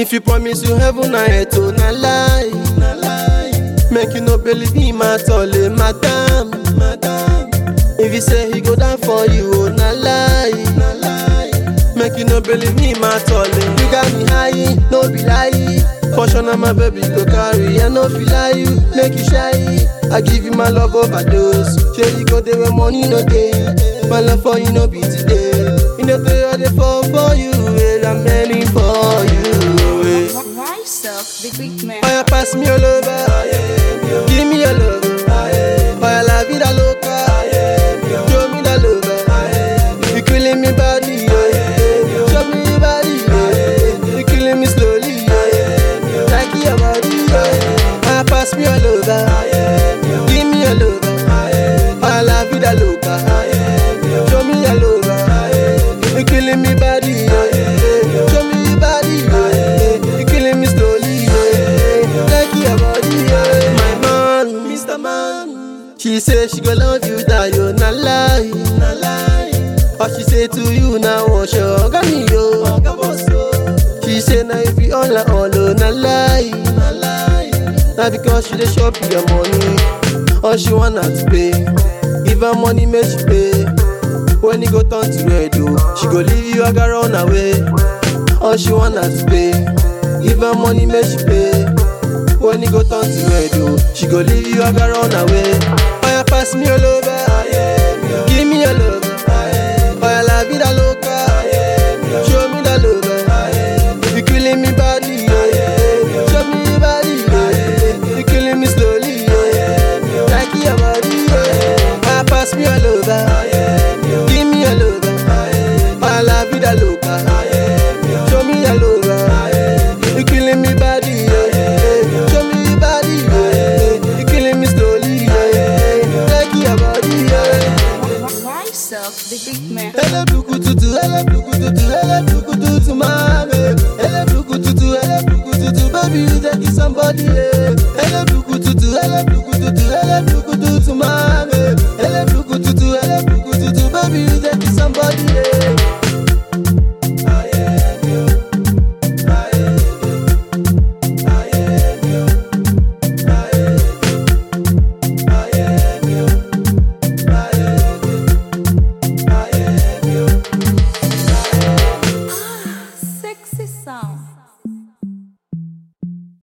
If you promise you heaven na earth, oh na lie, na lie. Make you no believe him at all, eh, madam, madam. If he say he go down for you, oh na lie, na lie. Make you no believe him at all, eh. You got me high, no be lie. For sure now my baby go carry, I no feel lie you, make you shy. I give you my love overdose. Sure you go there when money no day. My love for you no be today. You know they all dey fall for you, eh. I'm many for you. eh. Rise up, the big man. Fire pass me all over. Give me your love. Fire la vida loca. Show me the love. You killing me body. yeah. Show me your body. yeah. You killing me slowly. yeah. Like your body. yeah. Fire pass me all over. Give me your love. Fire la vida loca. Show me your love. You killing me body. yeah. Show me your body. yeah. You killing me slowly. yeah. Like your body. yeah. My man, Mr. Man. She say she go love you, that you na lie, na lie. All she say to you now, wash your gani yo. She say now if you all like all, oh, na lie, na lie. Now because she dey shop your money, all she wanna to pay. Give her money, make she pay. When you go turn to red, oh, she go leave you, I got run away. All she wanna to pay. Give her money, make she pay. When you go turn to red, oh, she go leave you, I got run away. Fire pass me all over. Give me your love. Fire la vida loca. Show me the love. You killing me body. yeah. Show me your body. yeah. You killing me slowly. yeah. Like your body. yeah. Fire pass me all over. Give me your love. Fire la vida loca. Show me your love. You killing me body. yeah. Show me your body. yeah. You killing me slowly. yeah. Like your body. yeah. Rise up, the big man. Ele buku tutu, ele buku tutu, ele buku tutu, mame. Ele buku tutu, ele buku tutu, baby you take it somebody, yeah. Ele buku